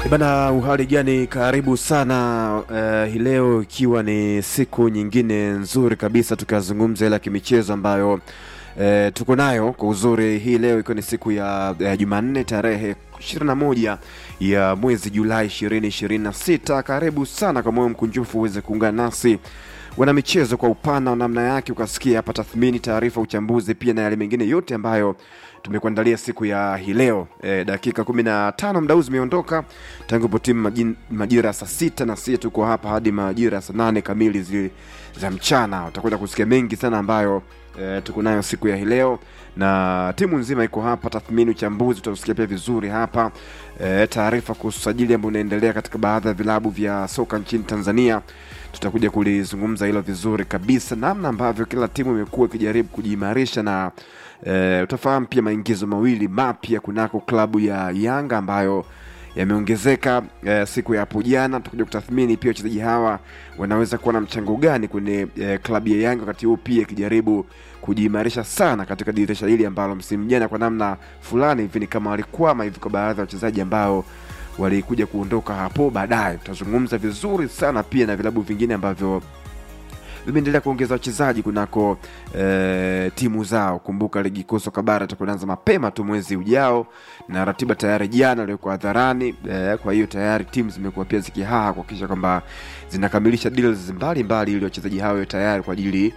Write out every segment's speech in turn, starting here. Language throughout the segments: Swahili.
Bana, uhali gani? Karibu sana uh, hii leo ikiwa ni siku nyingine nzuri kabisa tukazungumza ile ya kimichezo ambayo uh, tuko nayo kwa uzuri hii leo ikiwa ni siku ya uh, Jumanne tarehe 21 ya mwezi Julai 2026. Karibu sana kwa moyo mkunjufu uweze kuungana nasi wana michezo kwa upana wa namna yake, ukasikia hapa tathmini, taarifa, uchambuzi pia na yale mengine yote ambayo tumekuandalia siku ya hii leo. E, dakika kumi na tano mdau zimeondoka tangu po timu majin- majira ya saa sita na sisi tuko hapa hadi majira ya saa nane kamili zi, za mchana. Utakwenda kusikia mengi sana ambayo e, tuko nayo siku ya hii leo na timu nzima iko hapa, tathmini, uchambuzi utausikia pia vizuri hapa e, taarifa kuhusu usajili ambao unaendelea katika baadhi ya vilabu vya soka nchini Tanzania tutakuja kulizungumza hilo vizuri kabisa, namna ambavyo kila timu imekuwa ikijaribu kujiimarisha na e, utafahamu pia maingizo mawili mapya kunako klabu ya Yanga ambayo yameongezeka e, siku ya hapo jana. Tutakuja kutathmini pia wachezaji hawa wanaweza kuwa na mchango gani kwenye e, klabu ya Yanga, wakati huu pia ikijaribu kujiimarisha sana katika dirisha hili ambalo msimu jana kwa namna fulani hivi ni kama walikwama hivi kwa baadhi ya wachezaji ambao walikuja kuondoka hapo baadaye. Tutazungumza vizuri sana pia na vilabu vingine ambavyo vimeendelea kuongeza wachezaji kunako e, timu zao. Kumbuka ligi kuu soka bara itakuanza mapema tu mwezi ujao, na ratiba tayari jana ilikuwa hadharani e, kwa hiyo tayari timu zimekuwa pia zikihaha kuhakikisha kwamba zinakamilisha deals mbalimbali ili wachezaji hao wawe tayari kwa ajili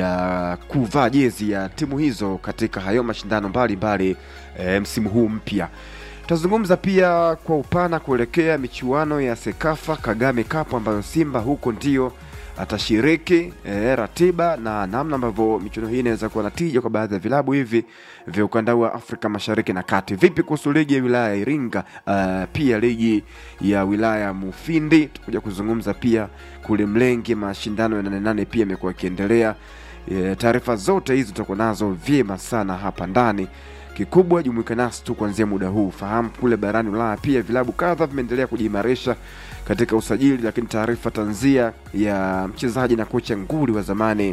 ya kuvaa jezi ya timu hizo katika hayo mashindano mbalimbali e, msimu huu mpya. Tutazungumza pia kwa upana kuelekea michuano ya Sekafa Kagame Cup ambayo Simba huko ndio atashiriki e, ratiba na namna ambavyo michuano hii inaweza kuwa na tija kwa baadhi ya vilabu hivi vya ukanda wa Afrika Mashariki na Kati. Vipi kuhusu ligi ya wilaya ya Iringa? Uh, pia ligi ya wilaya ya Mufindi tutakuja kuzungumza pia kule Mlenge, mashindano ya nane nane pia yamekuwa yakiendelea. E, taarifa zote hizi tutakuwa nazo vyema sana hapa ndani kikubwa jumuika nasi tu kuanzia muda huu. Fahamu kule barani Ulaya pia vilabu kadha vimeendelea kujiimarisha katika usajili, lakini taarifa tanzia ya mchezaji na kocha nguli wa zamani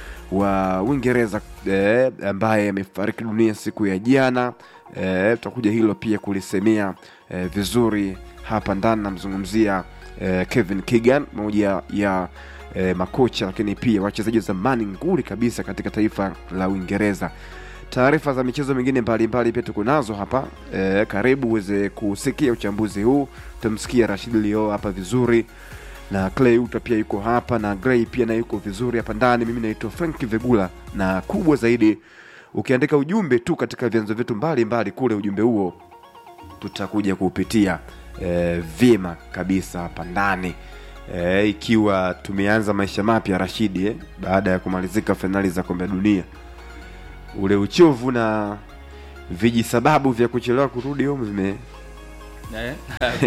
wa Uingereza eh, ambaye amefariki dunia siku ya jana eh, tutakuja hilo pia kulisemea eh, vizuri hapa ndani. Namzungumzia eh, Kevin Keegan, moja ya eh, makocha lakini pia wachezaji wa zamani nguli kabisa katika taifa la Uingereza taarifa za michezo mingine mbalimbali pia tuko nazo hapa e, karibu uweze kusikia uchambuzi huu. Utamsikia Rashid Lio hapa vizuri na Clay Uta pia yuko hapa na Gray pia na yuko vizuri hapa ndani. Mimi naitwa Frank Vegula, na kubwa zaidi, ukiandika ujumbe tu katika vyanzo vyetu mbalimbali kule, ujumbe huo tutakuja kuupitia e, vyema kabisa hapa ndani e, ikiwa tumeanza maisha mapya Rashidi eh, baada ya kumalizika fainali za kombe la dunia ule uchovu na vijisababu vya kuchelewa kurudi home vime Eh?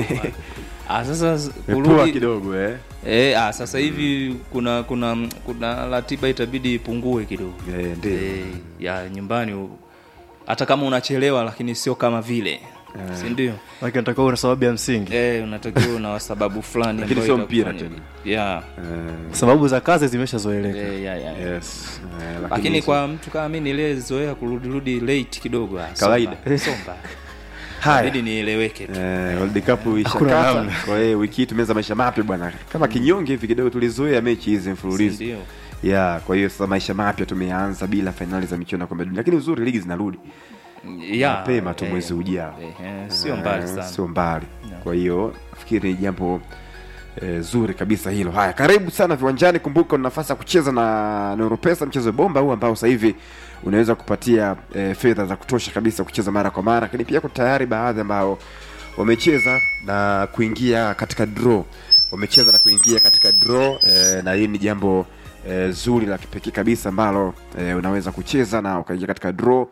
ah, sasa mepua kurudi kidogo eh. eh, ah, sasa hivi kuna kuna kuna ratiba itabidi ipungue kidogo Eh, ndio eh, ya nyumbani u- hata kama unachelewa lakini sio kama vile si ndio Lakini natakuwa una sababu ya msingi eh, unatakiwa una sababu fulani Lakini ambayo sio mpira itakufanya- yeah. Eh, sababu za kazi zimeshazoeleka Eh, yeah, yeah. yes. Eh, lakini hizo- kwa mtu kama mi niliyezoea kurudirudi late kidogo ah, Kawaida. somba, somba. haya Inabidi nieleweke tu Eh, World Cup Hakuna ishakata. namna. Kwa hiyo wiki hii tumeanza maisha mapya bwana, kama kinyonge hivi kidogo, tulizoea mechi hizi Si mfululizo ndio? ya kwa hiyo sasa maisha mapya tumeanza bila fainali za michuano ya kombe la dunia, lakini uzuri ligi zinarudi Yeah, mapema tu eh, mwezi ujao. eh, eh, sio mbali Eh, sana sio mbali. No. Kwa hiyo nafikiri ni jambo eh, zuri kabisa hilo. Haya, karibu sana viwanjani. Kumbuka una nafasi ya kucheza na Neuropesa, mchezo bomba huu ambao sasa hivi unaweza kupatia eh, fedha za kutosha kabisa kucheza mara kwa mara, lakini pia kuna tayari baadhi ambao wamecheza na kuingia katika draw, wamecheza na kuingia katika draw eh, na hii ni jambo eh, zuri la kipekee kabisa ambalo eh, unaweza kucheza na ukaingia katika draw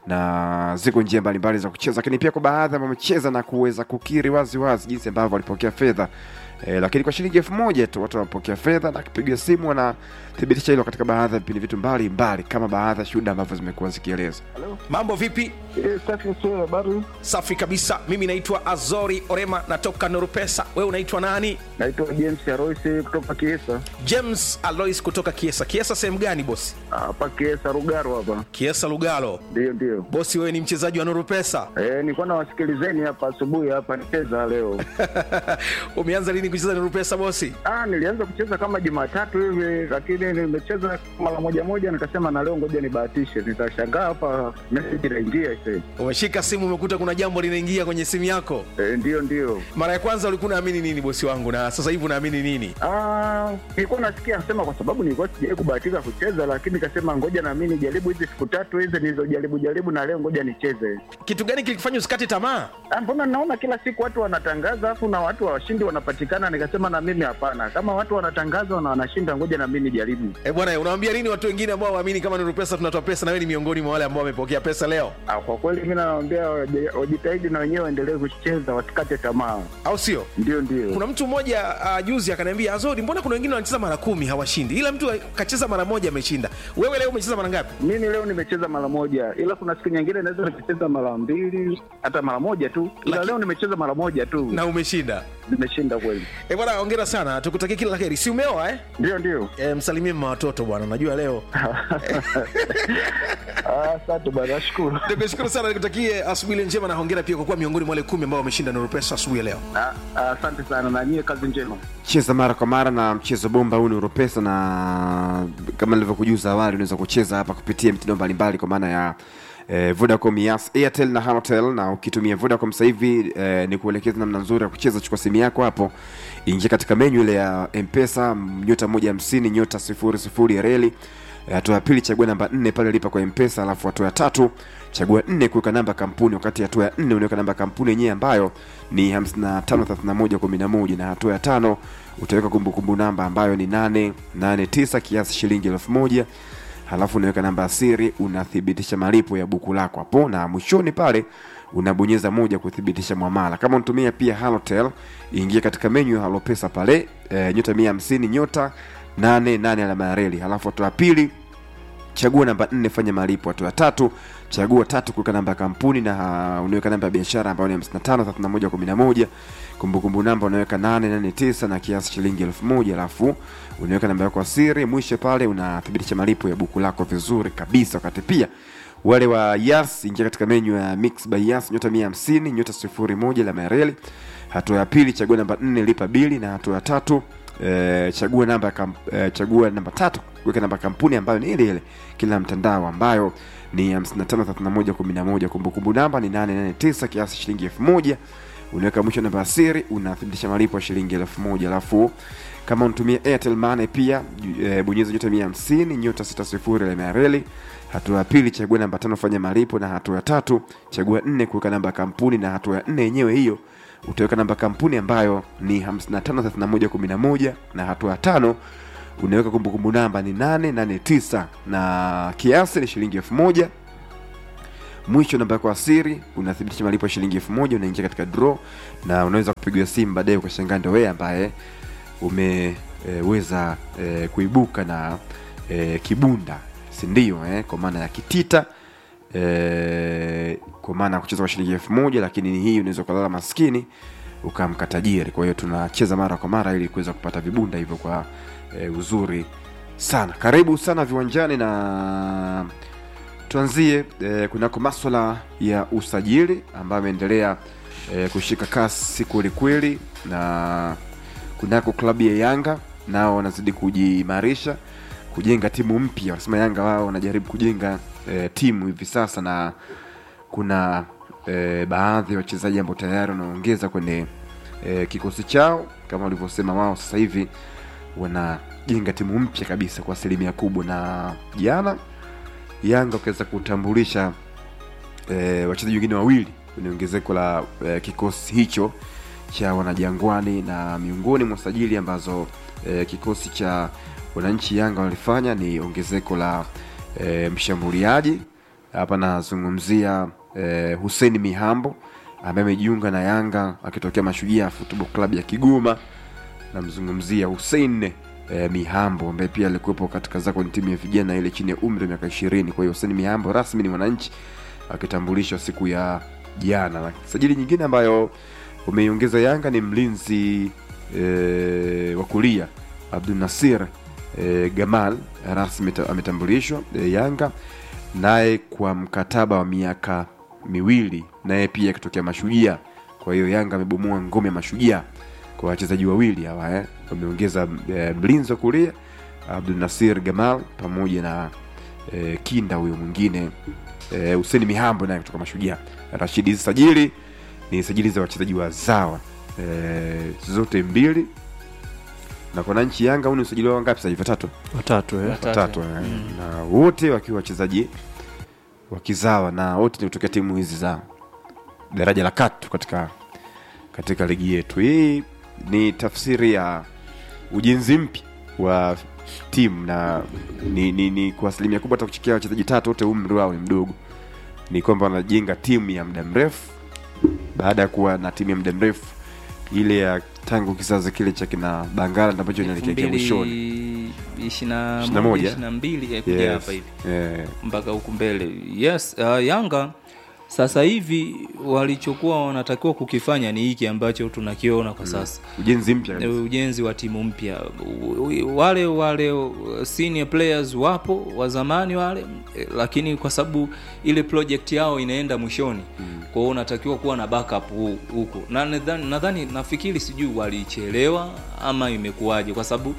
na ziko njia mbalimbali za kucheza, lakini pia kwa baadhi ambao wamecheza na kuweza kukiri wazi wazi jinsi ambavyo walipokea fedha E, lakini kwa shilingi elfu moja tu watu wanapokea fedha na akipiga simu wanathibitisha hilo katika baadhi ya vipindi vitu mbalimbali kama baadhi ya shuhuda ambavyo zimekuwa zikieleza. Mambo vipi? Eh, safi sio habari. Safi kabisa. Mimi naitwa Azori Orema, natoka Nurupesa. Wewe unaitwa nani? Naitwa James Aroisi kutoka Kiesa. James Alois kutoka Kiesa. Kiesa sehemu gani bosi? Hapa Kiesa Rugaro hapa. Kiesa Lugalo. Ndio ndio. Bosi, wewe ni mchezaji wa Nurupesa. Eh, nilikuwa nawasikilizeni hapa asubuhi hapa nicheza leo. Umeanza lini kucheza Nurupesa bosi? Ah, nilianza kucheza kama Jumatatu hivi lakini nimecheza mara moja moja nikasema na leo ngoja nibahatishe. Nitashangaa hapa message inaingia sasa. Umeshika simu umekuta kuna jambo linaingia kwenye simu yako. Eh, ndio ndio. Mara ya kwanza ulikuwa unaamini nini bosi wangu, na sasa hivi unaamini nini? Ah, nilikuwa nasikia anasema kwa sababu nilikuwa sijawahi kubahatika kucheza lakini nikasema ngoja na mimi nijaribu hizi siku tatu hizi nilizojaribu jaribu na leo ngoja nicheze. Kitu gani kilikufanya usikate tamaa? Ah, mbona naona kila siku watu wanatangaza afu na watu washindi wanapatikana, nikasema na mimi hapana, kama watu wanatangaza na wanashinda, ngoja na mimi nijaribu. Eh bwana, unawaambia nini watu wengine ambao waamini kama Nurupesa tunatoa pesa, na wewe ni miongoni mwa wale ambao wamepokea pesa leo, Ah, kwa kweli mimi nawaambia waje- wajitahidi na wenyewe waendelee kucheza, wasikate tamaa. au sio? Ndio, ndio. Kuna mtu mmoja uh, juzi akaniambia Azori, mbona kuna wengine wanacheza mara kumi hawashindi, ila mtu kacheza mara moja ameshinda. Wewe leo umecheza mara ngapi? Mimi leo nimecheza mara moja, ila kuna siku nyingine naweza nikacheza mara mbili hata mara moja tu, ila Laki- leo nimecheza mara moja tu, Na umeshinda. nimeshinda kweli. Eh bwana, hongera sana, tukutakie kila la heri. Si umeoa eh? Ndio, ndio. E, msalimie mama watoto bwana, najua leo. Ah, Asante bwana, nashukuru. Nikushukuru sana, nikutakie asubuhi njema na hongera pia kwa kuwa miongoni mwa wale kumi ambao wameshinda Nurupesa asubuhi ya leo. Ah, ah, Asante sana na nyie, kazi njema. cheza mara kwa mara na mchezo bomba huu ni Uropesa, na kama nilivyokujuza awali, unaweza kucheza hapa kupitia mitindo mbalimbali kwa maana ya eh, Vodacom, Yas, Airtel na Halotel. Na ukitumia Vodacom sasa hivi eh, ni kuelekeza namna nzuri ya kucheza. Chukua simu yako hapo, ingia katika menyu ile ya Mpesa, nyota moja hamsini nyota sifuri sifuri reli Eh, hatua ya pili chagua namba nne pale lipa kwa mpesa alafu hatua ya tatu chagua nne kuweka namba kampuni wakati hatua ya nne unaweka namba kampuni yenyewe ambayo ni 553111 na hatua ya tano utaweka kumbukumbu namba ambayo ni 889 kiasi shilingi elfu moja halafu unaweka namba ya siri unathibitisha malipo ya buku lako hapo na mwishoni pale unabonyeza moja kuthibitisha mwamala kama unatumia pia halotel ingia katika menyu ya halopesa pale e, nyota 150 nyota 88 alama ya reli halafu hatua ya pili chagua namba nne fanya malipo hatua ya tatu chagua tatu kuweka namba ya kampuni na uh, unaweka namba ya biashara ambayo ni 553111 kumbukumbu namba unaweka 889 na kiasi shilingi elfu moja alafu unaweka namba yako ya siri mwisho pale unathibitisha malipo ya buku lako vizuri kabisa wakati pia wale wa yas ingia katika menyu ya mix by yas nyota 150 nyota 01 alama ya reli hatua ya pili chagua namba nne lipa bili na hatua ya tatu eh, chagua namba ya kamp, eh, chagua namba tatu weka namba ya kampuni ambayo ni ile ile kila mtandao ambayo ni 553111 kumbukumbu namba ni 889 kiasi shilingi 1000 unaweka mwisho namba ya siri unathibitisha malipo ya shilingi 1000 alafu kama unatumia airtel money pia e, bonyeza nyota 150 nyota 60 alama ya reli hatua ya pili chagua namba tano fanya malipo na hatua ya tatu chagua nne kuweka namba ya kampuni na hatua ya nne yenyewe hiyo utaweka namba ya kampuni ambayo ni 553111 na hatua ya tano unaweka kumbukumbu namba ni 889 na kiasi ni shilingi 1000 mwisho namba yako ya siri unathibitisha malipo ya shilingi 1000 unaingia katika draw na unaweza kupigiwa simu baadaye ukashangaa ndio wewe ambaye umeweza e, kuibuka na e, kibunda si ndio eh? kwa maana ya kitita e, kwa maana ya kucheza kwa shilingi elfu moja lakini hii unaweza ukalala maskini ukamka tajiri kwa hiyo tunacheza mara kwa mara ili kuweza kupata vibunda hivyo kwa e, uzuri sana karibu sana viwanjani na tuanzie e, kunako maswala ya usajili ambayo ameendelea e, kushika kasi kwelikweli na kunako klabu ya yanga nao wanazidi kujiimarisha kujenga timu mpya wanasema yanga wao wanajaribu kujenga e, timu hivi sasa na kuna e, baadhi ya wachezaji ambao tayari wanaongeza kwenye e, kikosi chao kama walivyosema wao sasa hivi wanajenga timu mpya kabisa kwa asilimia kubwa na jana yanga wakiweza kutambulisha e, wachezaji wengine wawili kwenye ongezeko la e, kikosi hicho cha wanajangwani na miongoni mwa sajili ambazo e, kikosi cha wananchi yanga walifanya ni ongezeko la e, mshambuliaji hapa nazungumzia e, hussein mihambo ambaye amejiunga na yanga akitokea mashujaa football club ya kigoma namzungumzia Hussein eh, Mihambo ambaye pia alikuwepo katika zako kwenye timu ya vijana ile chini ya umri wa miaka ishirini. Kwa hiyo Hussein Mihambo rasmi ni mwananchi akitambulishwa siku ya jana. Na sajili nyingine ambayo umeiongeza Yanga ni mlinzi eh, wa kulia Abdul Nasir eh, Gamal rasmi ta- ametambulishwa eh, Yanga naye kwa mkataba wa miaka miwili, naye pia akitokea Mashujaa. Kwa hiyo Yanga amebomoa ngome ya Mashujaa kwa wachezaji wawili hawa eh. Wameongeza eh, mlinzi wa kulia Abdul Nasir Gamal pamoja na eh, kinda huyo mwingine eh, Hussein Mihambo naye kutoka Mashujaa. Rashid, hizi sajili ni sajili za wachezaji wazawa eh, zote mbili na kwa nchi Yanga huu ni usajili wao ngapi sasa hivi? Watatu watatu eh. Watatu. watatu eh. na wote wakiwa wachezaji wakizawa na wote ni kutokea timu hizi za daraja la katu katika katika ligi yetu. Hii ni tafsiri ya ujenzi mpya wa timu na ni, ni, ni kwa asilimia kubwa hata kuchikia wachezaji tatu wote umri wao ni mdogo, ni kwamba wanajenga timu ya muda mrefu baada ya kuwa na timu ya muda mrefu ile ya tangu kizazi kile cha kina Bangala ambacho inaelekea mwishoni. ishina Ishirini na moja. ishina mbili eh, kuja Yes. hapa hivi Eh, mpaka huku mbele yes uh, yanga sasa hivi walichokuwa wanatakiwa kukifanya ni hiki ambacho tunakiona kwa sasa ujenzi mpya E, kabisa. ujenzi wa timu mpya U- u- wale wale uh, senior players wapo wa zamani wale eh, lakini kwa sababu ile project yao inaenda mwishoni mm. kwa hiyo unatakiwa kuwa na backup hu- huko na nadhani nadhani nafikiri sijui walichelewa ama imekuwaje kwa sababu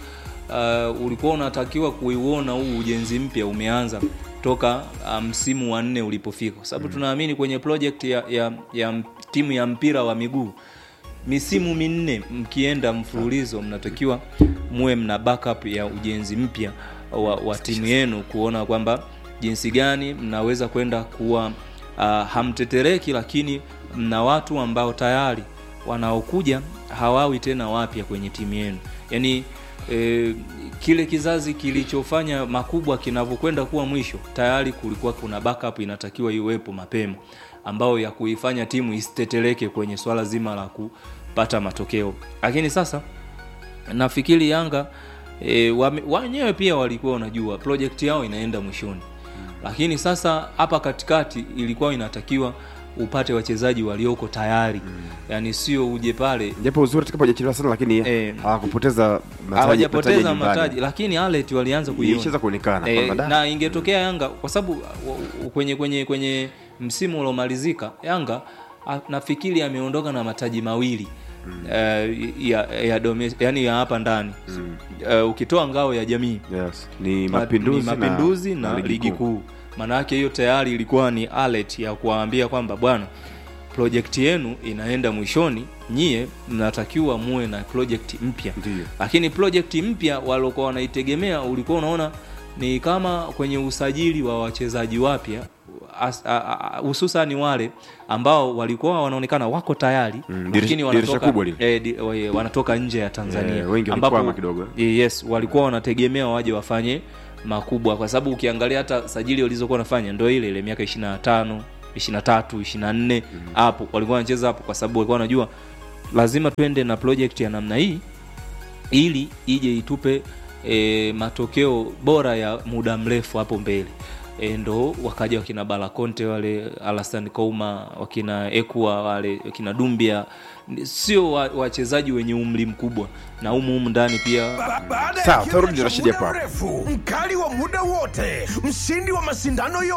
uh, ulikuwa unatakiwa kuiona huu ujenzi mpya umeanza toka uh, msimu wa nne ulipofika kwa sababu mm. tunaamini kwenye project ya, ya, ya m- timu ya mpira wa miguu misimu minne mkienda mfululizo mnatakiwa muwe mna backup ya ujenzi mpya wa, wa timu yenu kuona kwamba jinsi gani mnaweza kwenda kuwa uh, hamtetereki lakini mna watu ambao tayari wanaokuja hawawi tena wapya kwenye timu yenu yaani e, kile kizazi kilichofanya makubwa kinavyokwenda kuwa mwisho tayari kulikuwa kuna backup inatakiwa iwepo mapema ambayo ya kuifanya timu isiteteleke kwenye swala zima la kupata matokeo lakini sasa nafikiri yanga e, wame- wenyewe pia walikuwa wanajua project yao inaenda mwishoni lakini sasa hapa katikati ilikuwa inatakiwa upate wachezaji walioko tayari yaani sio uje pale japo uzuri tukapojachelewa sana lakini Eh. hawakupoteza mataji- mataji hawajapoteza nyumbani. mataji lakini alet walianza kuiona Ilicheza kuonekana Eh, kwamba da. na ingetokea yanga kwa sababu uh, kwenye kwenye kwenye msimu uliomalizika yanga ah, nafikiri ameondoka na mataji mawili mm. uh, ya, ya domes, yani ya hapa ndani mm. uh, ukitoa ngao ya jamii yes. ni Ma- mapinduzi, ni mapinduzi na, ligi kuu maana yake hiyo tayari ilikuwa ni alert ya kuwaambia kwamba bwana projekti yenu inaenda mwishoni nyie mnatakiwa muwe na project mpya Ndiyo. lakini project mpya waliokuwa wanaitegemea ulikuwa unaona ni kama kwenye usajili wa wachezaji wapya as- a- a- hususani wale ambao walikuwa wanaonekana wako tayari Mm, lakini dirisha- dirisha wanatoka, kubwa lile. eh, di, wa- wanatoka nje ya tanzania Eh, wengi walikwama kidogo. Eh, yes walikuwa wanategemea waje wafanye makubwa kwa sababu ukiangalia hata sajili walizokuwa wanafanya ndo ile ile miaka 25 23 24 hapo walikuwa wanacheza hapo kwa sababu walikuwa wanajua lazima twende na project ya namna hii ili ije itupe e, matokeo bora ya muda mrefu hapo mbele e, ndo wakaja wakina balakonte wale alasan kouma wakina ekua wale wakina dumbia Ni- sio wa- wachezaji wenye umri mkubwa na humu humu ndani pia Baada ya Sawa, kimya tarudi cha Rashidi muda hapo hapo. mrefu, mkali wa muda wote, mshindi wa mashindano yote